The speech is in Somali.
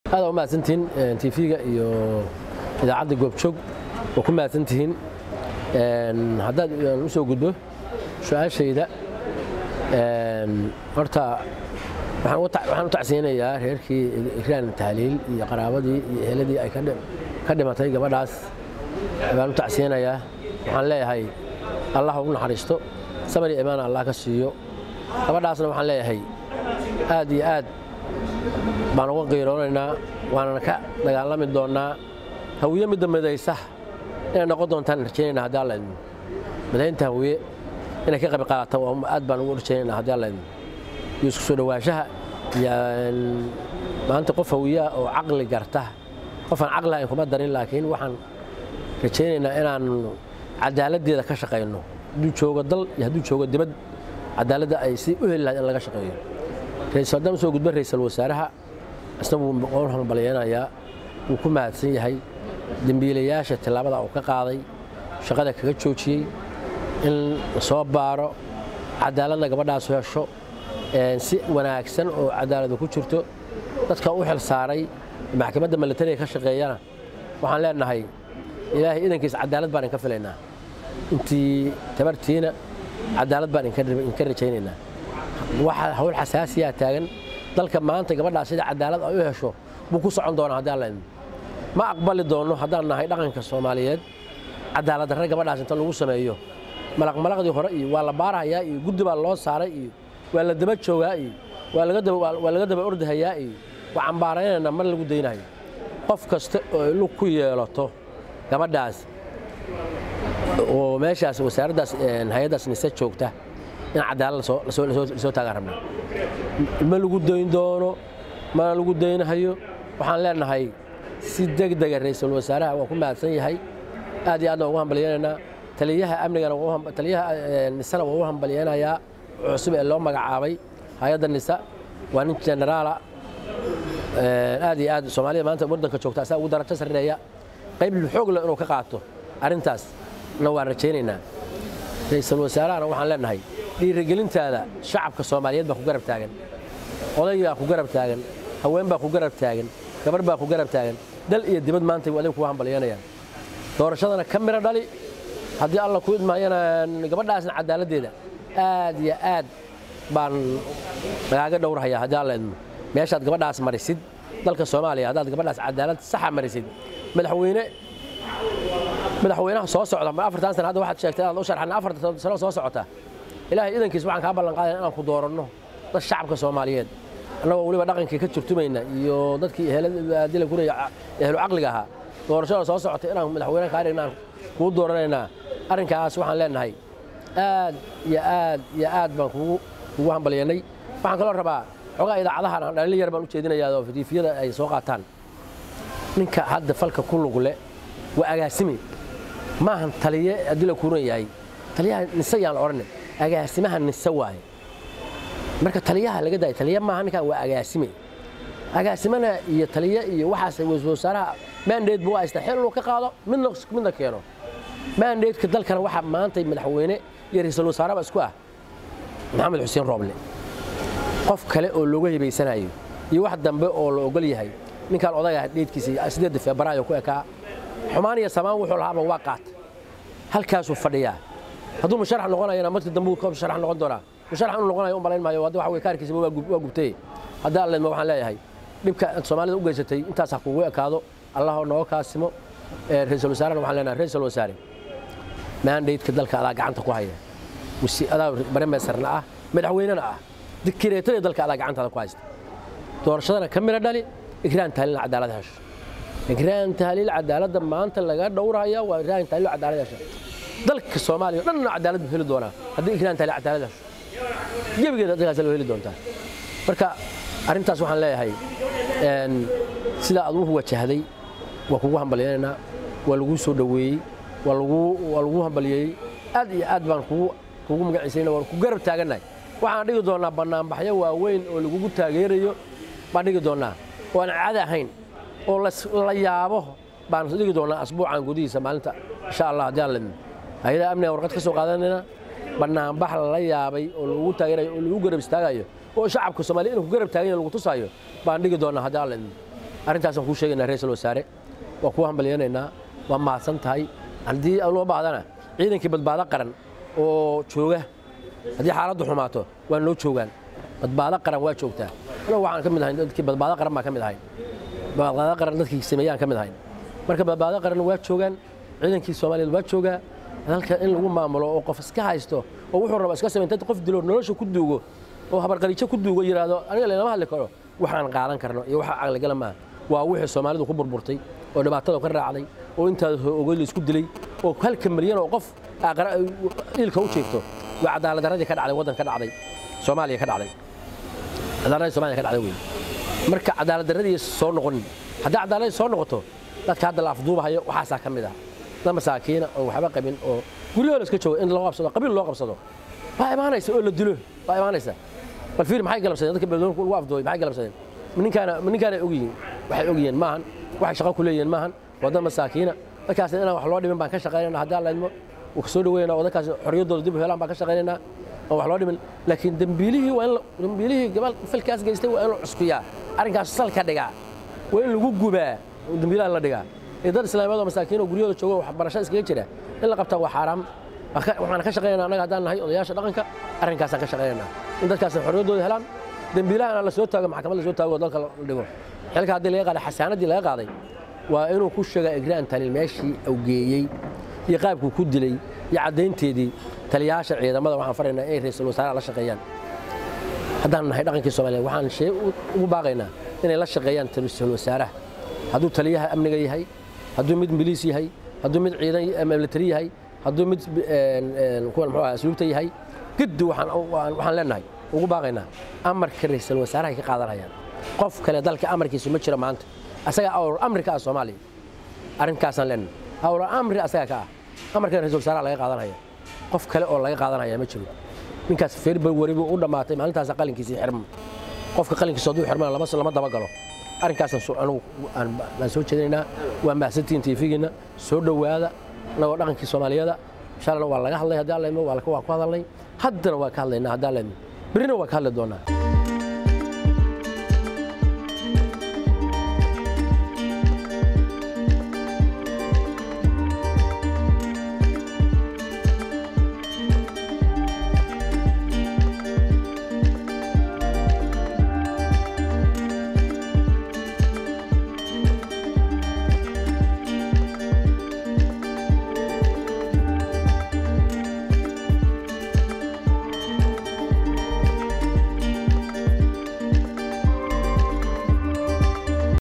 aada u mahadsantihiin tv-ga iyo idaacadda goobjoog waa ku mahadsantihiin haddaad u soo gudbo su-aashayda horta waxaan u tacsiyanayaa reerkii ikraan tahliil iyo qaraabadii iyo eheladii ay ka dhimatay gabadhaas baan u tacsiyanayaa waxaan leeyahay allah ugu naxariisto samar iyo imaan allah ka siiyo gabadhaasna waxaan leeyahay aad iyo aad baan uga qiiroonaynaa waanana ka dagaalami doonnaa hawiye midda midaysa inay noqon doontaan rajaynayna haddii alla idmo midaynta hawiye inay ka qayb qaadata aad baan ugu rajaynayna haddii alla idmo iyo isku soo dhowaanshaha iyo maanta qof hawiyaha oo caqli garta qofaan caqli ahayn kuma darin laakiin waxaan rajaynaynaa inaan cadaaladdeeda ka shaqayno hadduu joogo dal iyo hadduu joogo dibad cadaaladda ay si u heli lahayd in laga shaqeeyo haddaan usoo gudba ra'iisul wasaaraha isna wuu qowl hambalyeynayaa wuu ku mahadsan yahay dembiilayaasha tillaabada uu ka qaaday shaqada kaga joojiyey in soo baaro cadaaladna gabadhaas hesho si wanaagsan oo cadaaladu ku jirto dadka u xil saaray maxkamadda milatariga ka shaqeeyana waxaan leenahay ilaahay idankiisa cadaalad baan inka filaynaa intii tabartiina cadaalad baan inka rajaynaynaa waxa hawl xasaasiyaa taagan dalka maanta gabadhaas sida cadaalad ay u hesho buu ku socon doonaa haddii alla idmo ma aqbali doonno haddaan nahay dhaqanka soomaaliyeed cadaalad darre gabadhaas inta lagu sameeyo malaqmalaqdii hore iyo waa la baarahayaa iyo guddi baa loo saaray iyo waa la daba joogaa iyo waa laga daba ordahayaa iyo waa cambaaraynayna mar lagu daynayo qof kasta oo lug ku yeelato gabadhaas oo meeshaas wasaaraddaas hay-addaas nise joogta in cadaalad lasoo taagaan rabnaa ma lagu dayn doono mana lagu daynahayo waxaan leenahay si degdega ra'iisul wasaaraha waa ku mahadsan yahay aad iyo aadna ugu hambalyeynaynaa taliyaha amnigana taliyaha nisana waa u hambalyeynayaa cusub ee loo magacaabay hay-adda nisa waa nin generaala aad iyo aad soomaalida maanta waddanka joogta asaa ugu darajo sarreeya qayb xoog leh inuu ka qaato arrintaas na waan rajaynaynaa ra'iisul wasaarahana waxaan leenahay dhiirigelintaada shacabka soomaaliyeed baa ku garab taagan oday baa ku garab taagan haween baa ku garab taagan gabarh baa ku garab taagan dal iyo dibad maanta adig kuga hambalyanayaan doorashadana ka miro dhali haddii alla ku idmaayana gabadhaasna cadaaladdeeda aad iyo aad baan nagaaga dhowrhayaa haddii alla idmo meeshaad gabadhaas marisid dalka soomaaliya haddaad gabadhaas cadaalad saxa marisid madaxweyne madaxweynaha soo socda mar afartan sana hadda waxaad sheegtay inaad u sharxan afartan sano soo socota ilaahay idankiis waxaan kaa ballan qaadaya inaan ku dooranno dad shacabka soomaaliyeed annagoo weliba dhaqankii ka turtumayna iyo dadkii eheladila guraya ehlu caqliga ahaa doorashada soo socota inaan madaxweyne kaa dhigna aan kuu dooranaynaa arrinkaas waxaan leenahay aad iyo aad iyo aad baan kugu kugu hambalyanay waxaan kaloo rabaa xogaa idaacadahan aan dhalin yar baan u jeedinayaa oo fidiifiyada ay soo qaataan ninka hadda falka ku lug leh waa agaasimi maahan taliye haddii la kuuran yahay taliyaha nise yaan la odhanay agaasimaha nise waaye marka taliyaha laga daaya taliya maaha ninkan waa agaasime agaasimana iyo taliye iyo waxaas wasaaraha maandeed buu haysta xil inuu ka qaado midna midna keeno maandeedka dalkana waxaa maanta madaxweyne iyo ra'iisul wasaaraba isku ah maxamed xuseen rooble qof kale oo looga hibaysanayo iyo wax dambe oo la ogol yahay ninkaan odaga dheedkiisa sideedda febraayo ku ekaa xumaan iyo samaan wuxuu lahaaba waa qaata halkaasuu fadhiyaa hadduu musharax noqonayana markii dambe uu musharax noqon doonaa musharax inuu noqonayo u malayn maayo hadda waxa weye kaarkiisaba waa gubtay hadda alleedma waxaan leeyahay dhibka soomaalida u geysatay intaas ha kugu ekaado allah nooga kaasimo ra'iisul wasaarena waxaan leenahay ra'iisul wasaare maandaydka dalka adaa gacanta ku haya adaa baremeesarna ah madaxweynena ah dikireetada dalka adaa gacantaada ku haysta doorashadana ka midho dhali ikraan tahlil cadaalad hesho ikraan tahlil cadaaladda maanta laga dhowraya waa ikraan tahlil cadaalad hesho dalka soomaaliya o dhanna cadaalad buu heli doonaa haddii ikraan tahlil cadaalad hesho gebigeeda dalkaas loo heli doontaa marka arrintaas waxaan leeyahay sida aad u wajahday waa kugu hambalyaynaynaa waa laguu soo dhoweeyey waa laguu hambalyeeyey aad iyo aad baan kugu magaciisayna waan ku garab taagannahay waxaan dhigi doonnaa bannaanbaxyo waaweyn oo lagugu taageerayo baan dhigi doonnaa oo aan caadi ahayn oo la yaabo baan dhigi doonnaa asbuucan gudihiisa maalinta insha allah haddii aan ledno hay-adaha amniga warqad ka soo qaadanayna bannaanbax lala yaabay oo lagu taageerayo oo lagu garab istaagayo oo shacabka soomaaliya inuu ku garab taagan yahay lagu tusaayo baan dhigi doonnaa haddii aan ledno arrintaasaan kuu sheegaynaa ra-iisul wasaare waa kuu hambalyanaynaa waa mahadsan tahay haddii loo baahdana ciidankii badbaado qaran oo jooga haddii xaaladdu xumaato waa noo joogaan badbaado qaran waa joogtaa anagu waxaan ka mid ahayn dadkii badbaado qaran baan ka mid ahayn badbaado qaran dadkii sameeyaan ka mid ahayn marka badbaado qaran waa joogaan ciidankii soomaaliyeed waa joogaa dalka in lagu maamulo oo qof iska haysto oo wuxuu raba iska samayn qof dilo nolosha ku duugo oo habarqariijo ku duugo yidhaahdo aniga laynama hadli karo waxaan qaadan karno iyo waxa caqligala maaha waa wixii soomaalidu ku burburtay oo dhibaatada ka raacday oo intaas ogoy la isku dilay oo halka milyan oo qof iilka u jeegto waa cadaaladdaradii ka dhacday waddan ka dhacday soomaaliya ka dhacday cadaaladdaradii soomaaliya ka dhacday wey marka cadaaladdaradii soo noqonin haddii cadaaladii soo noqoto dadka hadda la afduubahayo waxaasaa ka mid ah dad masaakiina oo waxba qabin oo guryahooda iska jooga in loo qabsado qabiil loo qabsado waa imaanaysa oo la dilo waa imaanaysa bal fiir maxay galabsadeen dadka beeldoonka lagu afduubay maxay galabsadeen ninkaana ninkaana og yihiin waxay og yihiin maahan waxay shaqo ku leeyihiin maahan waa dad masaakiina dadkaas inaan wax loo dhimin baan ka shaqaynayna haddii alla idmo uu ka soo dhaweynaa oo dadkaas xorriyaddooda dib u helaan baan ka shaqaynaynaa aan wax loo dhimin laakiin dembiilihii waa in dembiilihii gabal filkaas geystay waa in la cuskuyaa arrinkaas salka dhigaa waa in lagu gubaa dembiilaha la dhigaa ee dad islaamiyaad oo masaakiin oo guryahooda jooga waxbarasho iskaga jira in la qabtaa waa xaaraam waxaan ka shaqaynaa annaga haddaan nahay odayaasha dhaqanka arrinkaasaan ka shaqaynaynaa in dadkaas xorriyaddooda helaan dembiilahana la soo taago maxkamad la soo taago oo dalka la dhigo xilka haddii laga qaaday xasaanaddii laga qaaday waa inuu ku sheegaa egraan talil meeshii awgeeyey iyo qaabkuu ku dilay iyo caddaynteedii taliyayaasha ciidamada waxaan faraynaa inay ra-iisul wasaaraha la shaqeeyaan haddaan nahay dhaqankii soomaaliya waxaan shee ugu baaqaynaa inay la shaqeeyaan ra-iisul wasaaraha hadduu taliyaha amniga yahay hadduu mid miliis yahay hadduu mid ciidan militari yahay hadduu mid kuwan muxuu asluubta yahay giddi waxaan leenahay ugu baaqaynaa amarka ra-iisul wasaaraha ay ka qaadanayaan qof kale dalka amarkiisu ma jiro maanta asaga awr amrika ah soomaaliya arrinkaasaan leenahay awr amri asaga ka ah amarkan ra-iisul wasaaraha laga qaadanaya qof kale oo laga qaadanaya ma jiro ninkaas february buu u dhammaatay maalintaasa qalinkiisii xirma qofka qalinkiisa hadduu xirmana lama dabagalo arrinkaasaan anugu aan soo jeedinaynaa waa mahadsantihiin tiifigiina soo dhowaada annagoo dhaqankii soomaaliyada shalana waa laga hadlay haddii alla idmo waa ku hadalnay haddana waa ka hadlaynaa haddii alla idmo berrina waa ka hadli doonaa